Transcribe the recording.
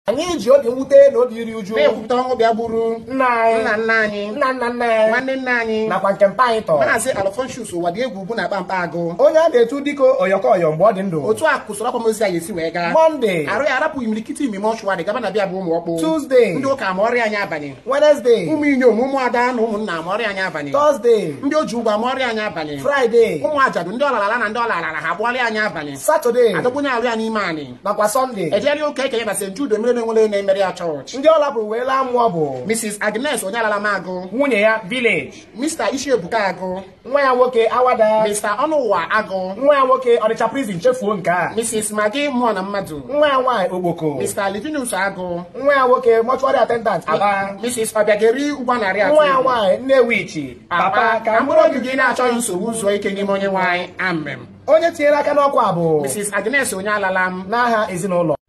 anyị ji obi mwute na obi iri uju na-ekwupụta ọnwụ bịa gburu nna anyị nna nna anyị nna nna nna anyị nwanne nna anyị nakwa nke mpa anyị tọ maazị alfonsus ụwa dị egwu bụ na kpamkpa agụ onye a na-etu dịka oyọkọyọ mgbe ọ dị ndụ otu a kwụsịrị akwamozu anyị esi wee gaa mọnde arụ ya arapụghị imirikiti ime mọchụwarị gaba na bịa bụ ụmụ ọkpụ Tuesday. ndị ụka ma ọrịa anyị abanye wenesde ụmụ inyom ụmụ ada na ụmụnna ma ọrịa anyị abanye tọzde ndị oji ụgwọ ma ọrịa anyị abanye fraịde ụmụ ajadu ndị ọlarala na ndị ọlarala ha bụ ọrịa anyị abanye satọde adọgbunye arụ ya n'ime anyị nakwa sọnde ejegharị ụka ekenye na st jude mere na-enwere na-emere ya chọọchị ndị ọ lapụrụ wee laa mmụọ bụ mrs agnes onye alala m agụ nwunye ya village mr ishiebuka agụ nwa ya nwoke awada mr ọnụụwa agụ nwa ya nwoke ọnịcha prison chefuo nke a mrs magi mmụọ na mmadụ nwa ya nwaanyị ogboko mr livinus agụ nwa ya nwoke mọchụarị attendant aba mrs ọbịageri ụgwọ narị nwa ya atọ nwaanyị nnewichi papa ka mkpụrụ obi gị na-achọghị nsogbu zuo ike n'ime onye nwanyị amem onye tinyere aka n'ọkwa bụ mrs agnes onye alala m n'aha ezinụlọ